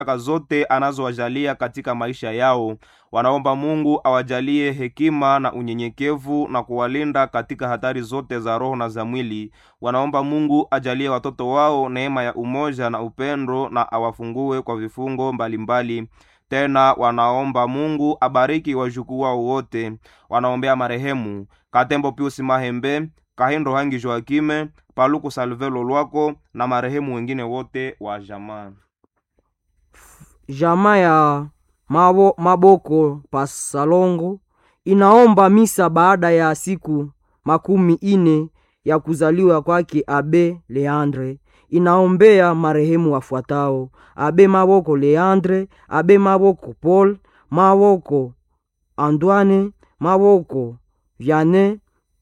baraka zote anazowajalia katika maisha yao. Wanaomba Mungu awajalie hekima na unyenyekevu na kuwalinda katika hatari zote za roho na za mwili. Wanaomba Mungu ajalie watoto wao neema ya umoja na upendo na awafungue kwa vifungo mbalimbali mbali. Tena wanaomba Mungu abariki wajukuu wao wote. Wanaombea marehemu Katembo Pius Mahembe, Kahindo Hangi Joakime, Paluku Salvelo Lwako na marehemu wengine wote wa jamaa. Jamaa ya mabo, Maboko Pasalongo inaomba misa baada ya siku makumi ine ya kuzaliwa kwake Abe Leandre. Inaombea marehemu wafuatao: Abe Maboko Leandre, Abe Maboko Paul, Maboko Antoine, Maboko Viane,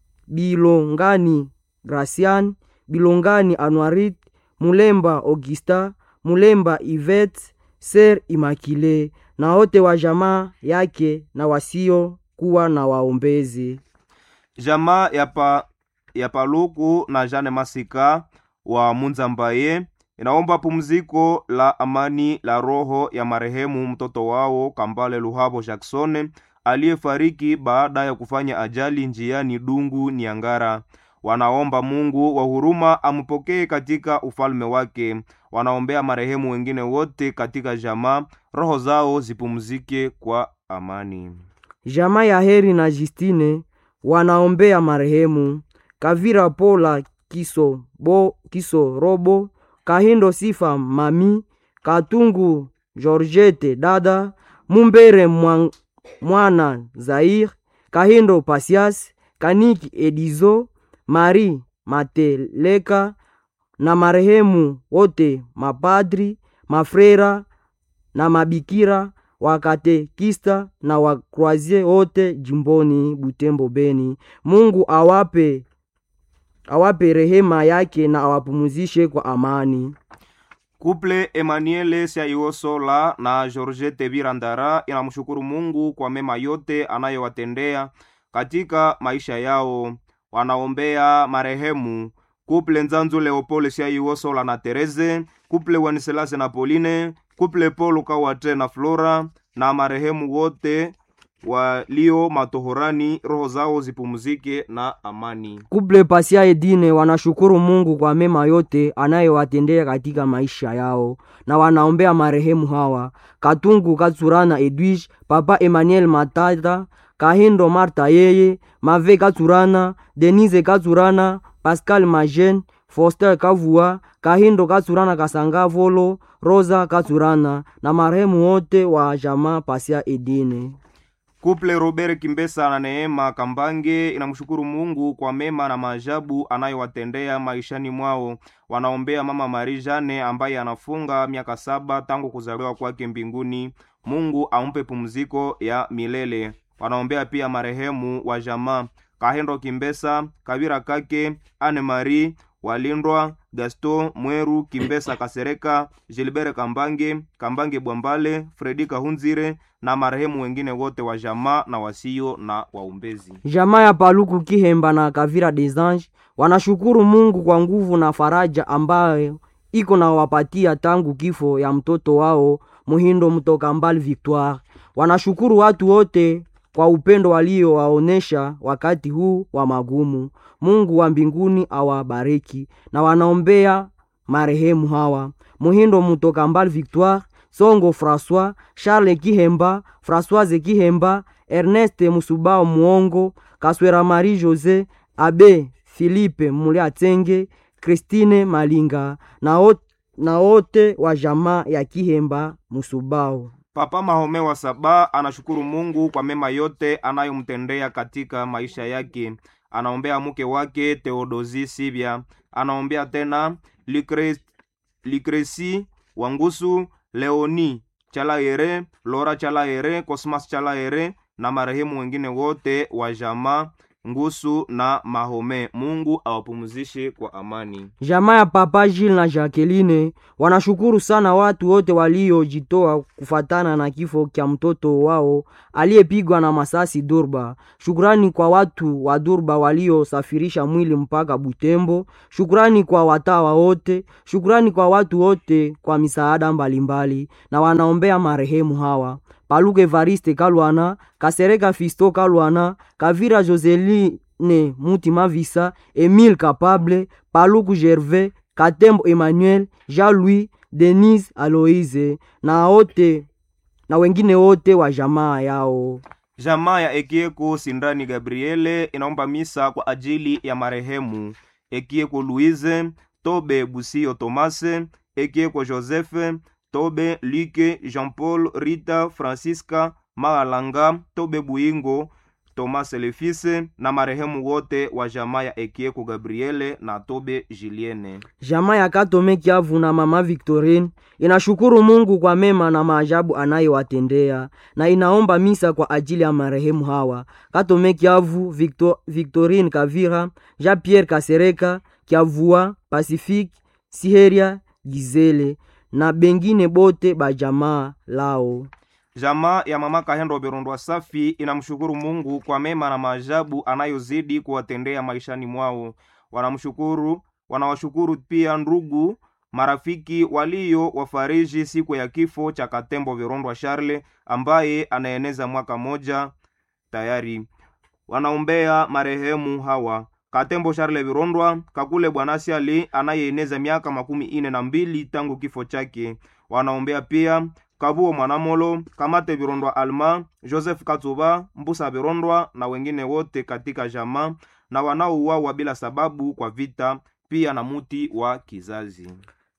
Bilongani Gracian, Bilongani Anuarit, Mulemba Augusta, Mulemba Ivet, Ser Imakile na wote wa jamaa yake na wasio kuwa na waombezi. Jamaa ya, pa, ya Paluku na Jane Masika wa Munzambaye inaomba pumziko la amani la roho ya marehemu mtoto wao Kambale Luhabo Jackson aliyefariki baada ya kufanya ajali njiani Dungu Niangara. Wanaomba Mungu wa huruma ampokee katika ufalme wake. Wanaombea marehemu wengine wote katika jamaa, roho zao zipumzike kwa amani. Jamaa ya Heri na Justine wanaombea marehemu Kavira Pola Kiso, bo, Kiso Robo, Kahindo Sifa Mami, Katungu Georgette Dada, Mumbere Mwang, Mwana Zair, Kahindo Pasias, Kaniki Edizo, Mari Mateleka na marehemu wote mapadri, mafrera na mabikira wakatekista na wakroazie wote jimboni Butembo Beni. Mungu awape awape rehema yake na awapumuzishe kwa amani. Kuple Emmanuel Siaiosola na Georgette Birandara inamshukuru Mungu kwa mema yote anayowatendea katika maisha yao. Wanaombea marehemu kuple Nzanzu Leopole Siaiosola na Tereze, kuple Waniselase na Pauline, kuple Paul Kawate na Flora na marehemu wote walio matohorani, roho zao zipumzike na amani. Kuple Pasia Edine wanashukuru Mungu kwa mema yote anayowatendea katika maisha yao, na wanaombea marehemu hawa: Katungu Katsurana Edwige, Papa Emmanuel Matata, Kahindo Marta yeye, Mave Katsurana, Denise Katsurana, Pascal Majen, Foster Kavua, Kahindo Katsurana Kasanga Volo, Rosa Katsurana na marehemu wote wa jamaa Pasia Edine. Kuple Robert Kimbesa na Neema Kambange inamshukuru Mungu kwa mema na maajabu anayowatendea maishani mwao. Wanaombea mama Marie Jane ambaye anafunga miaka saba tangu kuzaliwa kwake mbinguni. Mungu ampe pumziko ya milele. Wanaombea pia marehemu wa jamaa Kahendo Kimbesa, Kabira Kake, Anne Marie Walindwa, Gaston Mweru, Kimbesa Kasereka, Gilbert Kambange, Kambange Bwambale, Fredi Kahunzire na marehemu wengine wote wa jamaa na wasio na waumbezi. Jamaa ya Paluku Kihemba na Kavira Desange wanashukuru Mungu kwa nguvu na faraja ambayo iko na wapatia tangu kifo ya mtoto wao Muhindo mtoka mbali Victoire. Wanashukuru watu wote kwa upendo waliowaonesha wakati huu wa magumu. Mungu wa mbinguni awabariki, na wanaombea marehemu hawa Muhindo mutoka mbali Victoire, Songo François, Charles Kihemba, Françoise Kihemba, Ernest Musubao Muongo, Kaswera Marie Jose, Abe Philippe Muliatenge, Christine Malinga na wote na wote wa jamaa ya Kihemba Musubao. Papa Mahome wa Saba anashukuru Mungu kwa mema yote anayomtendea katika maisha yake. Anaombea mke wake Theodosi Sibia, anaombea tena Lucre, Lucresi Wangusu, Leoni Chalaere, Lora Chalaere, Cosmas Chalaere na marehemu wengine wote wa jamaa ngusu na mahome mungu awapumzishe kwa amani jamaa ya papa Gilles na Jacqueline wanashukuru sana watu wote waliojitoa kufatana na kifo kya mtoto wao aliyepigwa na masasi Durba. Shukrani kwa watu wa Durba waliosafirisha mwili mpaka Butembo. Shukrani kwa watawa wote, shukrani kwa watu wote kwa misaada mbalimbali, na wanaombea marehemu hawa Paluke Evariste Kalwana, Kasereka Fisto Kalwana, Kavira Joseline Mutima Visa, Emile Capable, Paluku Gervais, Katembo Emmanuel, Jean-Louis, Denise Aloise na wote na wengine wote wa jamaa yao. jamaa ya ekieko sindani gabriele inaomba misa kwa ajili ya marehemu ekieko luize tobe busio tomase ekieko josefe tobe like jean paul rita francisca magalanga tobe buingo tomase lefise na marehemu wote wa jamaa ya ekieko gabriele na tobe juliene Jamaa ya Katome Kiavu na mama Victorine inashukuru Mungu kwa mema na maajabu anayowatendea na inaomba misa kwa ajili ya marehemu hawa Katome Kiavu, Victor, Victorine Kavira, Jean-Pierre Kasereka, Kiavua, Pacifique, Siheria, Gizele na bengine bote ba jamaa lao. jamaa ya mama kahendo berondwa safi inamshukuru mungu kwa mema na maajabu anayozidi kuwatendea maishani mwao wanamshukuru wanawashukuru pia ndugu marafiki walio wafariji siku ya kifo cha katembo virondwa charle ambaye anaeneza mwaka moja tayari wanaombea marehemu hawa katembo charle virondwa kakule bwanasiali anayeeneza miaka makumi ine na mbili tangu kifo chake wanaombea pia kabuo mwanamolo kamate virondwa alma joseph katsuba mbusa virondwa na wengine wote katika jamaa na wanaouawa bila sababu kwa vita pia na muti wa kizazi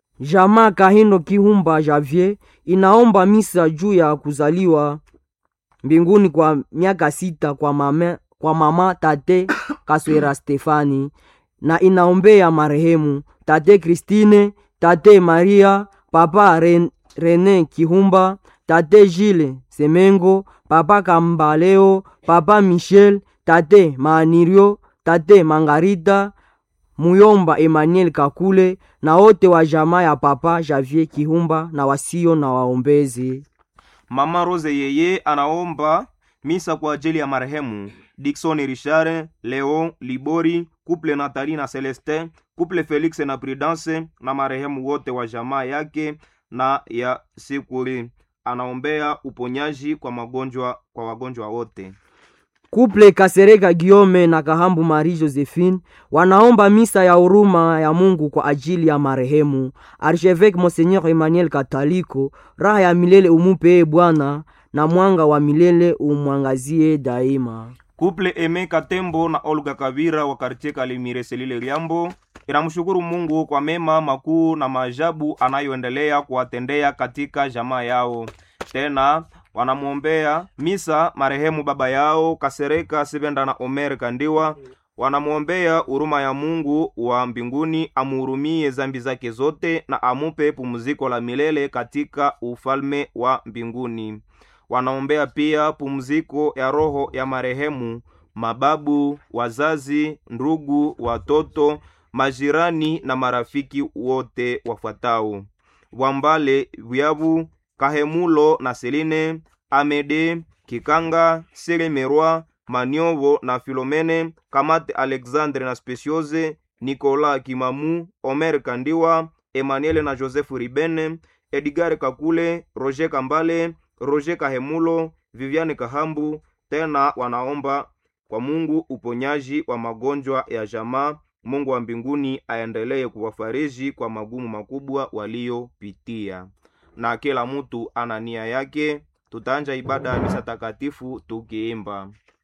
Jamaa Kahindo Kihumba Javier inaomba misa juu ya kuzaliwa mbinguni kwa miaka sita kwa mama, kwa mama tate Kaswera Stefani na inaombea marehemu tate Christine, tate Maria, papa Ren, Rene Kihumba, tate Gilles Semengo, papa Kambaleo, papa Michel, tate Maanirio, tate Mangarita, Muyomba Emmanuel Kakule na wote wa jamaa ya papa Javier Kihumba na wasio na waombezi. mama rose yeye anaomba misa kwa ajili ya marehemu dikson richard leon libori kuple natali na celestin kuple felix na prudence na marehemu wote wa jamaa yake na ya sikuli anaombea uponyaji kwa magonjwa kwa wagonjwa wote Kuple Kasereka Giome na Kahambu Marie Josephine wanaomba misa ya huruma ya Mungu kwa ajili ya marehemu Archevêque Monseigneur Emmanuel Kataliko. Raha ya milele umupe e Bwana, na mwanga wa milele umwangazie daima. kuple eme katembo na olga kavira wa kartie kalimire selile liambo inamshukuru mungu kwa mema makuu na maajabu anayoendelea kuwatendea katika jamaa yao tena wanamwombea misa marehemu baba yao kasereka sibenda na omer kandiwa wanamwombea huruma ya mungu wa mbinguni amuhurumie zambi zake zote na amupe pumziko la milele katika ufalme wa mbinguni wanaombea pia pumziko ya roho ya marehemu mababu wazazi ndugu watoto majirani na marafiki wote wafuatao wambale vyavu kahemulo na seline amede kikanga selemerwa maniovo na filomene kamate alexandre na speciose nikola kimamu omer kandiwa emmanuel na joseph ribene edgar kakule roger kambale roger kahemulo viviane kahambu tena wanaomba kwa mungu uponyaji wa magonjwa ya jamaa mungu wa mbinguni aendelee kuwafariji kwa magumu makubwa waliyopitia na kila mtu ana nia yake tutaanja ibada ya misa takatifu tukiimba